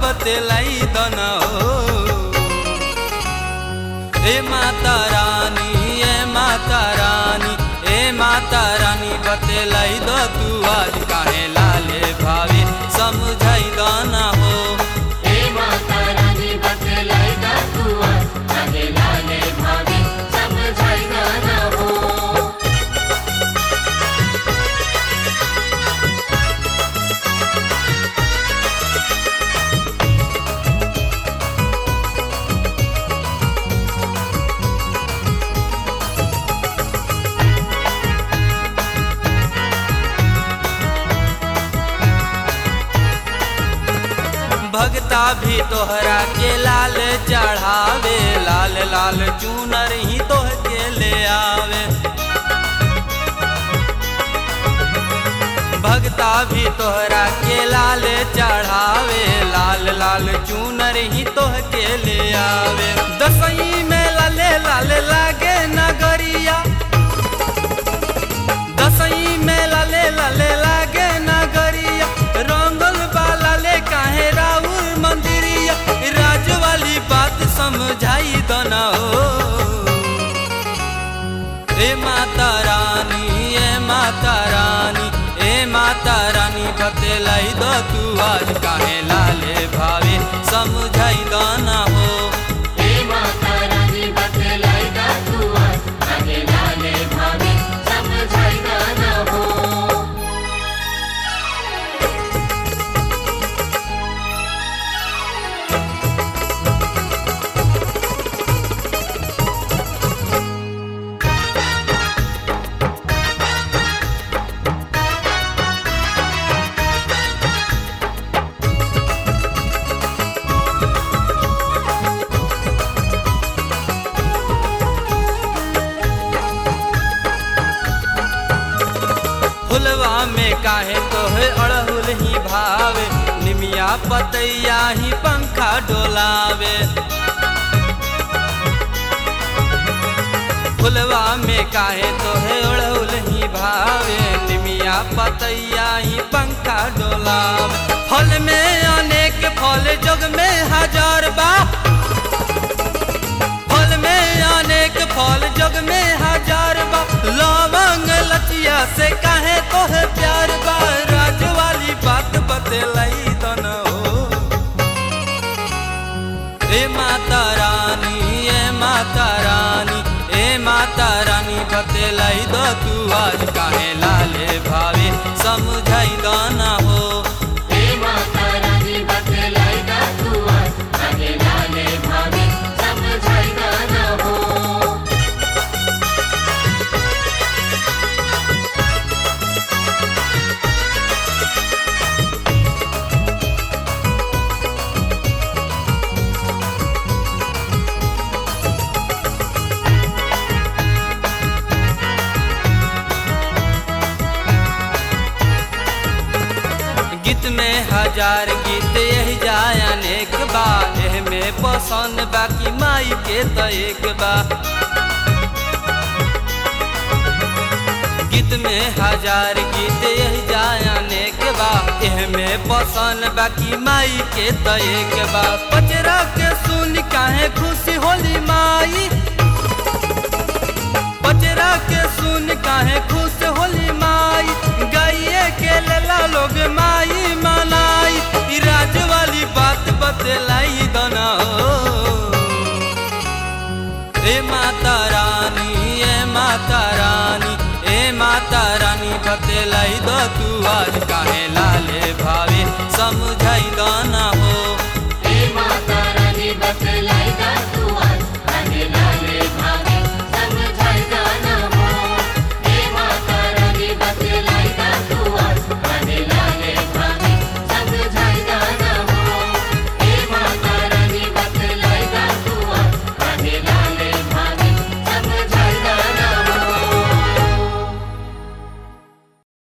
बतलाई दन हो ए माता रानी ए माता रानी ए माता रानी बतलाई द तू आज काहे लाले भावे समझाई दन हो हे माता रानी बतलाई दा तू आज आगे लाले भाभी समझाई गाना हो भगता भी तोहरा के लाल चढ़ावे लाल लाल चूनर ही तोह के ले आवे भगता भी तोहरा के लाल चढ़ावे लाल लाल चूनर ही तोह के ले आवे दसई में लाले लाल लागे नगरिया दसई में लाले लाले लागे नगरिया रंगल बाला ले काहे राउर मंदिरिया राज वाली बात समझाई दना हो ए माता रानी ए माता रानी ए माता रानी बतलाई दो तू आज काहे लाले भावे समझाई दना हो हे माता रानी बतलाई दा तू आज आगे लाले भाभी समझाई गाना हो फुलवा में काहे तोहे अड़हुल ही भावे निमिया पतैया ही पंखा डोलावे फुलवा में काहे तोहे अड़हुल ही भावे निमिया पतैया ही पंखा डोलावे फल में अनेक फल जग में हजार बा फल में अनेक फल जग में हजार बा लवंग लचिया से काहे तोहे प्यार बा राज वाली बात बतलाई दन हो ए माता रानी ए माता रानी ए माता रानी बतलाई दो तू आज काहे लाले भावे समझाई दना हो हे माता रानी बतलाई दा तू आज आगे लाले भाभी समझाई गाना हो गीत में हजार गीत यही जाय अनेक बा एह में पसंद बाकी माई के तो एक बा गीत में हजार गीत यही जाय अनेक बा एह में पसंद बाकी माई के तो एक बा पचरा के सुन काहे खुशी होली माई पचरा के सुन काहे खुश होली माई गाइए के लेला लोग माई मनाई ई राज वाली बात बतलाई दना हो ए माता रानी ए माता रानी ए माता रानी बतलाई दो तू आज काहे लाले भावे समझाई दना